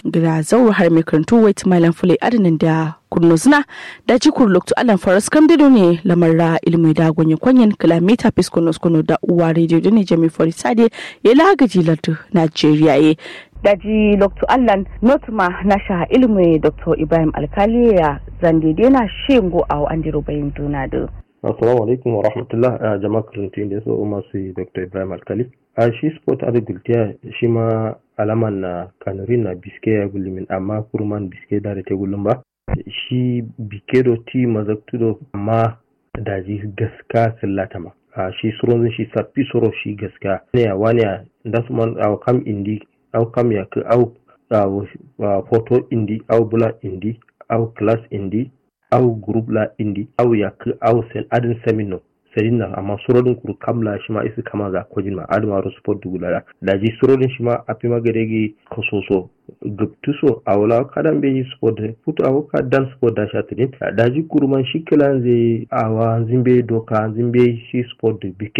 gida zauro har mai karantu wait malam fule adinin da kurno zina da ji kurloktu alan faras kam dido ne lamarra ilmi da gonye kwanyen kilomita piskono skono da uwa rediyo da ne jami fori sade ya lagaji lardu najeriya ye daji loktu allan notuma na sha ilmi dr ibrahim alkali ya zande na shingo a andiro bayin duna da assalamu alaikum wa rahmatullah a jama'a karantun da su masu dr ibrahim alkali a shi sport agriculture shi ma alaman na kanarin na biske ya gullumin amma kurman biske da da ta gullum ba shi bikedo ti mazaktudo amma daji gaska sillata ma a shi suron shi sappi soro shi gaska ne a wani a da su man a kam indi au kam ya ka au photo indi au bula indi au class indi au group la indi au ya ka au sen adin semino sedin na amma surodin kuru kamla shi ma isi kama ga kojin ma adama ro sport dugula da ji surodin shi ma api magadegi kososo guptuso a wala kadan be yi sport puto a ka dan sport da sha tidin da ji kuru man shi kilan zai awa zimbe doka zimbe shi sport bike